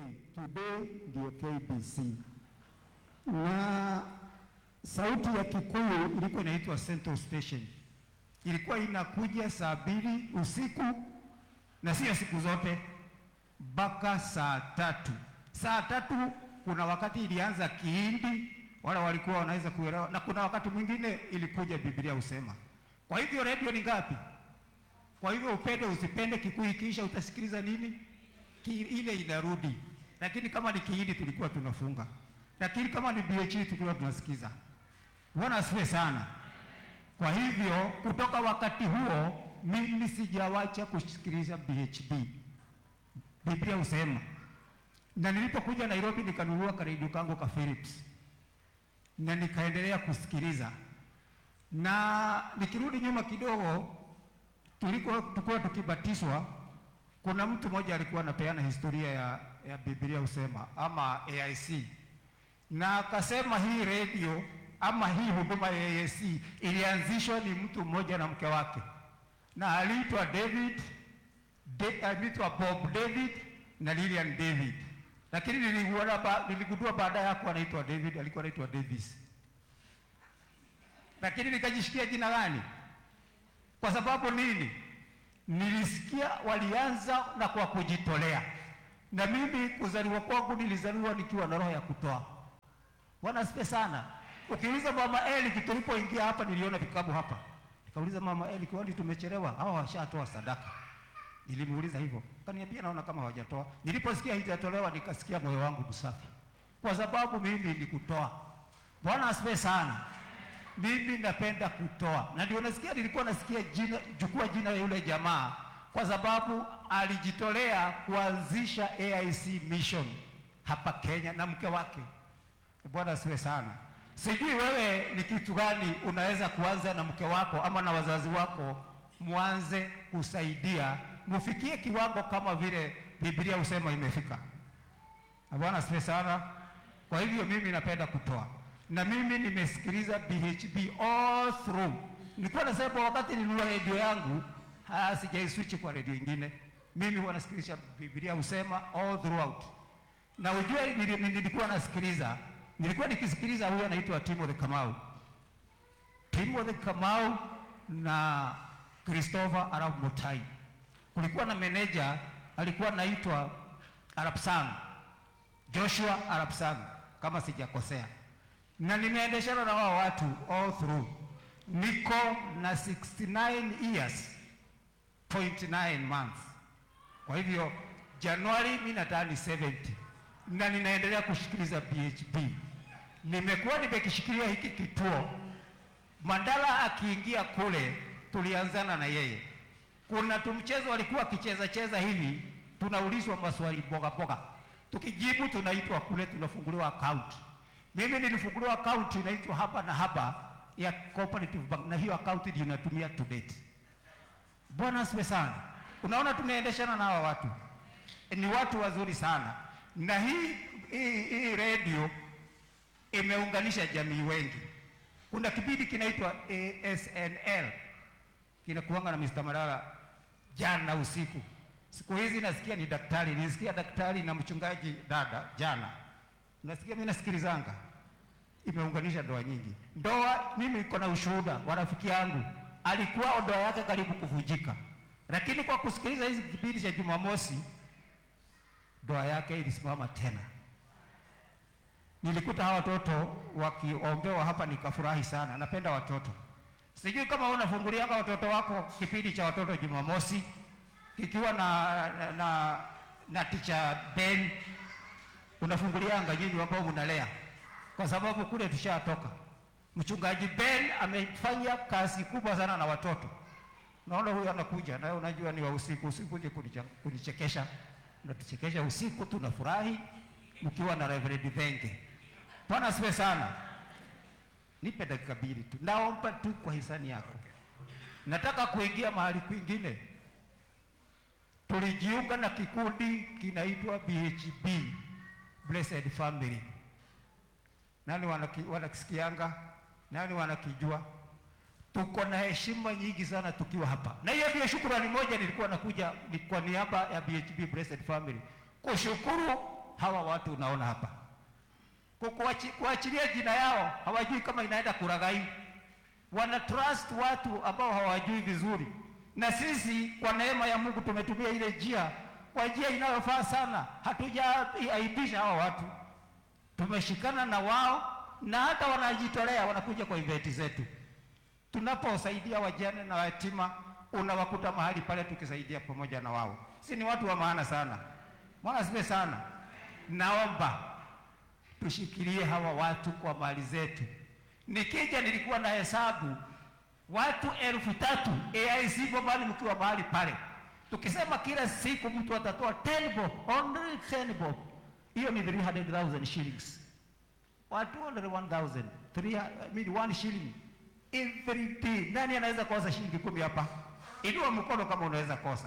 today ndio KBC, na sauti ya Kikuyu ilikuwa inaitwa Central Station, ilikuwa inakuja saa mbili usiku na sio siku zote, mpaka saa tatu. Saa tatu kuna wakati ilianza Kihindi, wala walikuwa wanaweza kuelewa, na kuna wakati mwingine ilikuja Biblia husema. Kwa hivyo redio ni ngapi? Kwa hivyo upende usipende, Kikuyu kisha utasikiliza nini? Ki, ile inarudi. Lakini kama ni Kihindi tulikuwa tunafunga, lakini kama ni BH tulikuwa tunasikiza. Bwana asifiwe sana. Kwa hivyo kutoka wakati huo mimi sijawacha kusikiliza BHB. Biblia husema, na nilipokuja Nairobi nikanunua karedio kangu ka Philips na nikaendelea kusikiliza, na nikirudi nyuma kidogo, tuliko tulikuwa tukibatizwa, kuna mtu mmoja alikuwa anapeana historia ya, ya Biblia husema ama AIC, na akasema hii redio ama hii huduma ya AIC ilianzishwa ni mtu mmoja na mke wake, na aliitwa David De, aliitwa Bob David na Lilian David, lakini niligundua ba, niligundua baadaye hakuwa anaitwa David, alikuwa anaitwa Davis, lakini nikajishikia jina gani? Kwa sababu nini? Nilisikia walianza na kwa kujitolea, na mimi kuzaliwa kwangu nilizaliwa nikiwa na roho ya kutoa. Bwana asifiwe sana. Ukiuliza mama Eli, tulipoingia hapa niliona vikabu hapa, nikauliza mama Eli, kwani tumechelewa? Hao washatoa sadaka. Nilimuuliza hivyo, kaniambia naona kama hawajatoa. Niliposikia haijatolewa nikasikia moyo wangu msafi, kwa sababu mimi ni kutoa. Bwana asifiwe sana. Mimi napenda kutoa, na ndio nasikia, nilikuwa nasikia jina, chukua jina ya yule jamaa, kwa sababu alijitolea kuanzisha AIC mission hapa Kenya na mke wake. Bwana asifiwe sana. Sijui wewe ni kitu gani unaweza kuanza na mke wako ama na wazazi wako, mwanze kusaidia mufikie kiwango kama vile Biblia husema imefika. Bwana asifiwe sana. Kwa hivyo mimi napenda kutoa, na mimi nimesikiliza BHB all through. Nilikuwa nasema wakati nilinunua redio yangu, sijaiswitch kwa redio ingine, mimi huwa nasikiliza Biblia husema all throughout, na ujue nilikuwa nasikiliza nilikuwa nikisikiliza huyo anaitwa Timothy Kamau, Timothy Kamau na Christopher Arap Mutai. Kulikuwa na meneja alikuwa anaitwa Arap Sang, Joshua Arap Sang kama sijakosea, na nimeendeshana na wao watu all through. Niko na 69 years point 9 months. Kwa hivyo Januari mimi natani 70 na ninaendelea kushikiliza BHB. Nimekuwa nimekishikilia hiki kituo. Mandala akiingia kule, tulianzana na yeye. Kuna tumchezo walikuwa akicheza cheza hivi, tunaulizwa maswali boga boga, tukijibu tunaitwa kule, tunafunguliwa account. Mimi nilifunguliwa account inaitwa hapa na hapa ya Cooperative Bank, na hiyo account ndio inatumia to date. Bwana asifiwe sana. Unaona, tumeendeshana na hawa watu, ni watu wazuri sana na hii hii, hii redio imeunganisha jamii wengi. Kuna kipindi kinaitwa ASNL kinakuanga na Mr. Malala jana usiku. Siku hizi nasikia ni daktari, nilisikia daktari na mchungaji dada jana, nasikia mimi nasikilizanga, imeunganisha ndoa nyingi. Ndoa mimi niko na ushuhuda wa rafiki yangu, alikuwa ndoa yake karibu kuvunjika, lakini kwa kusikiliza hizi kipindi cha Jumamosi ndoa yake ilisimama tena. Nilikuta hawa watoto wakiombewa hapa, nikafurahi sana. Napenda watoto. Sijui kama unafungulianga watoto wako kipindi cha watoto Jumamosi kikiwa na na, na, na ticha Ben, unafungulianga nyinyi ambao mnalea, kwa sababu kule tushatoka. Mchungaji Ben amefanya kazi kubwa sana na watoto. Naona huyu anakuja nawe, unajua ni wa usiku, usikuje kunichekesha natuchekesha usiku, tunafurahi mkiwa na Reverend Thenge. Bwana asifiwe sana. Nipe dakika mbili tu, naomba tu kwa hisani yako. Nataka kuingia mahali kwingine. Tulijiunga na kikundi kinaitwa BHB, Blessed Family. Nani wanaki, wanakisikianga? Nani wanakijua? Tuko na heshima nyingi sana tukiwa hapa, na hiyo ndio shukrani moja nilikuwa nakuja ni kwa niaba ya BHB Blessed Family kushukuru hawa watu unaona hapa, Kukuachi- kuachilia jina yao, hawajui kama inaenda kuraghai, wana trust watu ambao hawajui vizuri, na sisi kwa neema ya Mungu tumetumia ile njia kwa njia inayofaa sana, hatujaaibisha hawa watu, tumeshikana na wao na hata wanajitolea, wanakuja kwa eventi zetu tunaposaidia wajane na yatima, unawakuta mahali pale tukisaidia pamoja na wao. Si ni watu wa maana sana? Bwana asifiwe sana. Naomba tushikilie hawa watu kwa mali zetu. Nikija nilikuwa na hesabu watu elfu tatu AIC Bomani, mkiwa mahali pale, tukisema kila siku mtu atatoa 10 bob, only 10 bob, hiyo ni 300,000 shillings watu 201,000 3 I mean one shilling every day. Nani anaweza kosa shilingi kumi hapa? Inua mkono kama unaweza kosa.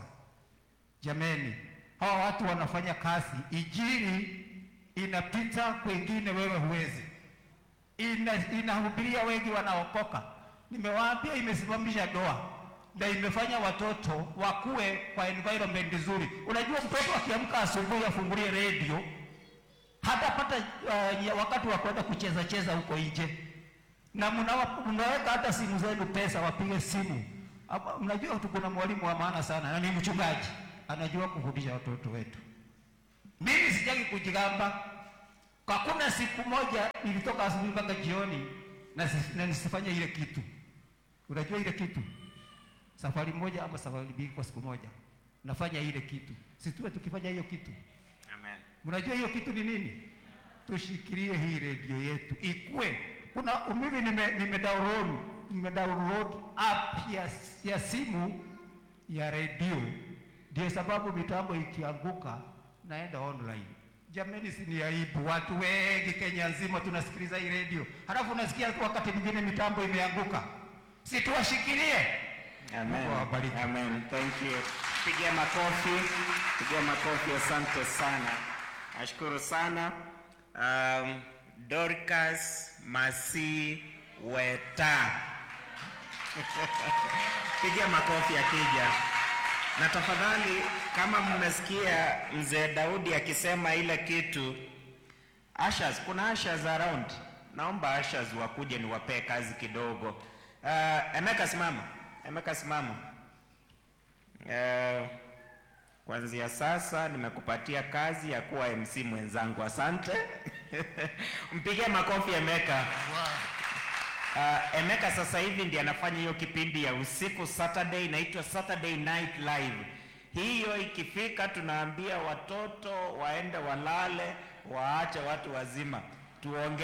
Jameni, hawa watu wanafanya kazi, injili inapita kwengine, wewe huwezi. Ina, inahubiria wengi wanaokoka. Nimewaambia imesimamisha doa na imefanya watoto wakue kwa environment nzuri. Unajua, mtoto akiamka asubuhi afungulie radio hatapata uh, wakati wa kwenda kucheza cheza huko nje, na mnawa- mnaweka hata simu zenu pesa, wapige simu. Hapa, Mnajua tu kuna mwalimu wa maana sana na ni mchungaji, anajua kufundisha watoto wetu. Mimi sitaki kujigamba, hakuna siku moja nilitoka asubuhi mpaka jioni na, si- na nisifanye ile kitu. Unajua ile kitu, safari moja ama safari mbili kwa siku moja, nafanya ile kitu, situwe tukifanya hiyo kitu Amen. Mnajua hiyo kitu ni nini? Tushikilie hii redio yetu ikue. Kuna mimi nime, nime download nime download app ya, ya simu ya redio, ndio sababu mitambo ikianguka naenda online. Jameni, si ni aibu? Watu wengi Kenya nzima tunasikiliza hii redio, halafu unasikia wakati mwingine mitambo imeanguka. Si tuwashikilie? Amen. Mungu awabariki. Amen. Thank you. Pigia makofi. Pigia makofi. Asante sana. Nashukuru sana. Um, Dorcas Masi Weta. Pigia makofi akija. Na tafadhali kama mmesikia mzee Daudi akisema ile kitu Ushers, kuna ushers around. Naomba ushers wakuje niwapee kazi kidogo. Uh, Emeka simama. Emeka simama. Uh, kuanzia sasa nimekupatia kazi ya kuwa MC mwenzangu. Asante. Mpigie makofi Emeka. Uh, Emeka sasa hivi ndiye anafanya hiyo kipindi ya usiku Saturday inaitwa Saturday Night Live. Hiyo ikifika tunaambia watoto waende walale, waache watu wazima. Tuonge